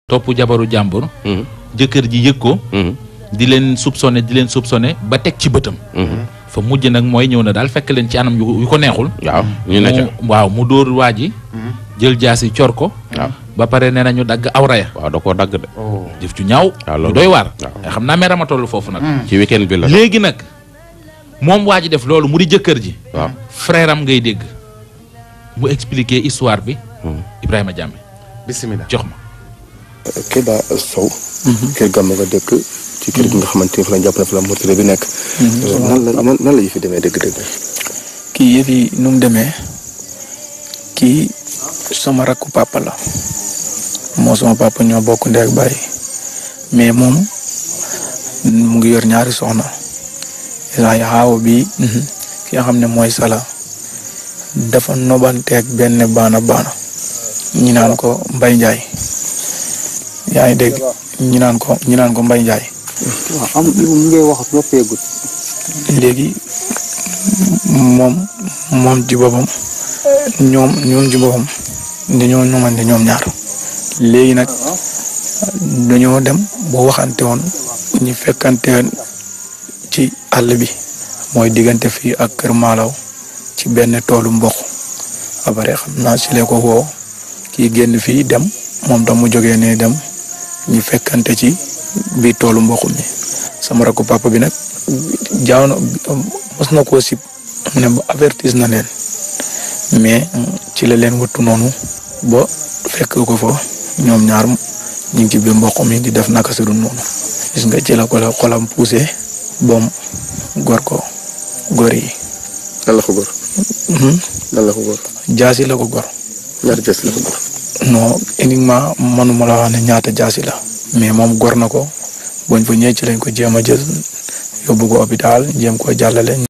topp jabaru jàmbur. jëkkër ji yëg ko. di leen soupçonné di leen soupçonné ba teg ci bëtam. fa mujj nag mooy ñëw na daal fekk leen ci anam yu yu ko neexul. waaw ñu ne ca mu waaw mu dóor waa ji. jël jaasi cor ko. waaw ba pare nee na ñu dagg awra ya waaw da koo dagg de. jëf ju ñaaw. waaw lu loolu doy waar. waaw. xam naa meram a toll foofu nag. ci weekend bi la. léegi nag moom waa ji def loolu mu di jëkkër ji. waaw. frère am ngay dégg mu expliquer histoire bi. Ibrahima Diame bisimilah. jox ma. Kéba Sow. kër gàmm nga dëkk ci kër gi nga xamante ni fa la jàpp na fa la mortuaire bi nekk. nan la nan nan la yi fi demee dëgg-dëgg. kii yëf yi nu mu demee kii sama rakku papa la moo sama papa ñoo bokk ndey ak baay mais moom mu ngi yor ñaari soxna isaan xaaw bi ki nga xam ne mooy sala dafa nobanteeg benn baana baana ñi naan ko Mbay Njaay yaa ngi dégg ñi naan ko ñi naan ko Mbay Njaay waaw am mu ngay wax noppeegut. léegi moom moom ci boppam ñoom ñoom ci boppam dañoo ñoomante ñoom ñaar léegi nag dañoo dem boo waxante woon ñu fekkante ci àll bi mooy diggante fii ak Kër Maalaw ci benn toolu mboq après xam naa si lee ko woo kii génn fii dem moom tam mu jógee ne dem ñu fekkante ci biir toolu mboq mi sama rakku papa bi nag jaaw na mos na koo sib ne ba avertis na leen mais ci la leen wattu noonu ba fekk ko fa ñoom ñaar ñu ngi ci biir mboq mi di def naka su dul noonu gis nga ci la ko la xolam poussé bom gor ko gor yi nan la ko góor. nan la ko góor. jaasi la ko gor ñaari jës la ko góor. non uniquement manuma la wax ne ñaata jaasi la mais moom gor na ko bañ fa ñëwee ci lañ ko jéem a jël yóbbu ko hôpital jéem ko jàllale